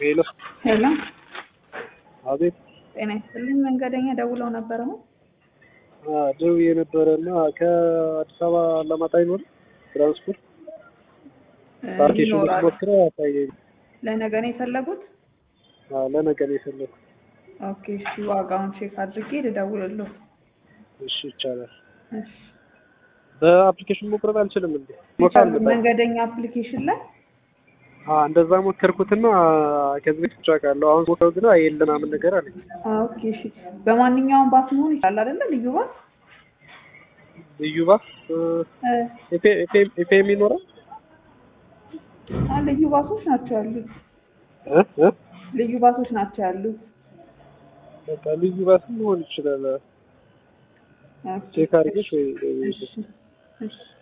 ሄሎ ሄሎ፣ አቤት ጤና ይስጥልኝ። መንገደኛ ደውለው ነበር ነው? ደውዬ ነበረ እና ከአዲስ አበባ አላማጣ ይኖር ትራንስፖርት ፓርኬሽን ይኖራል። ሞክረ አታየኝ ለነገ ነው የፈለጉት? ለነገ ነው የፈለኩት። ኦኬ፣ እሺ። ዋጋውን ቼክ አድርጌ ልደውልልዎ። እሺ ይቻላል። እሺ። በአፕሊኬሽን መቁረጥ አልችልም እንዴ? ሞክር መንገደኛ አፕሊኬሽን ላይ እንደዛ ሞከርኩትና ከዚህ በፊት ጫቃለሁ። አሁን ሞክረው ግን የለ ምናምን ነገር አለ። ኦኬ፣ እሺ። በማንኛውም ባስ መሆን ይችላል አይደለ? ልዩ ባስ ልዩ ባስ እ ኤፍኤም ይኖራል አ ልዩ ባሶች ናቸው ያሉት። እ እ ልዩ ባሶች ናቸው ያሉት። በቃ ልዩ ባስ መሆን ይችላል። ኦኬ፣ ቼክ አድርገሽ ወይ እሺ፣ እሺ።